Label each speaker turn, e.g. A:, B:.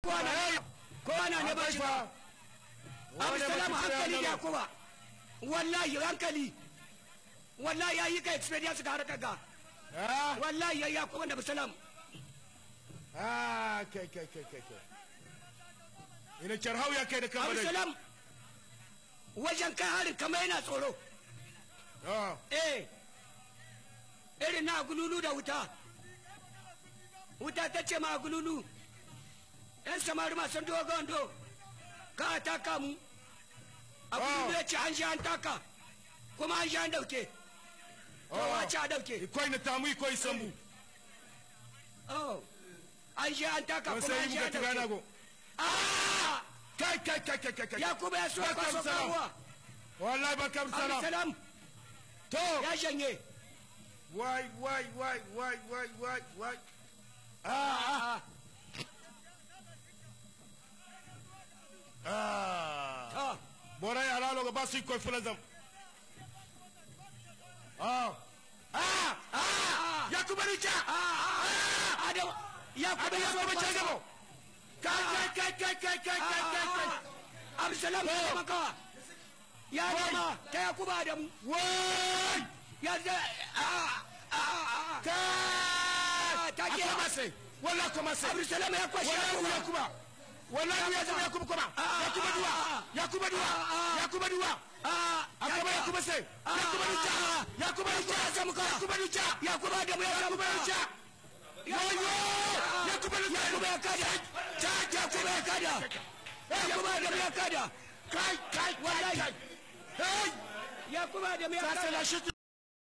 A: kowa na kowa na ne ba shi ba abdulsalam hankali da kuma wallahi hankali wallahi ya yi ka experience ga harkar ga wallahi ya yi kuma da abdulsalam
B: ah kai kai kai kai kai ina charhau ya kai da kan badai
A: abdulsalam wajen kai harin kamar yana tsoro
B: ah
A: eh irin na gululu da wuta wuta ta ce ma gululu yan samari masu dogon do ka taka mu a gululu ya ce an sha an taka kuma an sha an dauke to wace a dauke
B: ikoi na tamu ikoi sambu
A: oh an sha an taka
B: don
A: kuma
B: sai
A: an
B: yi
A: sha
B: muka
A: an
B: tigana
A: dauke
B: go
A: ah
B: kai kai kai kai kai kai
A: ya kuma ya so
B: Barka
A: kwaso
B: Abdulsalam.
A: kawowa
B: wallahi barkam salam
A: abdulsalam
B: to
A: ya shanye
B: wai wai wai wai wai wai wai ah
A: ah
B: ah
A: ah
B: bora ya lalo ga basu ikoi fulazam ah ah
A: ah
B: ya kuma rica
A: ah adam ya kuma
B: abin
A: ya
B: ya
A: so
B: kuma
A: kwaso
B: ce gabo kai kai kai kai kai kai kai kai kai
A: Absalam
B: To.
A: ya maka ya dama ta ya kuba da mu
B: wai
A: ya da a a a
B: kai
A: ta ke
B: akwai masai wallahi kuma sai
A: Absalam ya kwashe ya
B: wallahi ya
A: kuba
B: kuma wallahi ya kuma ya kuma kuma ya kuma duwa ya kuma duwa ya kuma duwa
A: a
B: akwai ya kuma sai ya kuma duca ya kuma duca
A: ya samu ka
B: ya kuma duca
A: ya kuba da mu ya
B: ya
A: samu
B: kuma
A: ka
B: duca yoyo ya kuma duca
A: ya kuba ya kada
B: ta
A: ya kuba ya kada ya kuba da mu ya kada
B: kai kai kai kai hey
A: ya kuba da mu ya
B: ça c'est
A: kada
B: la chute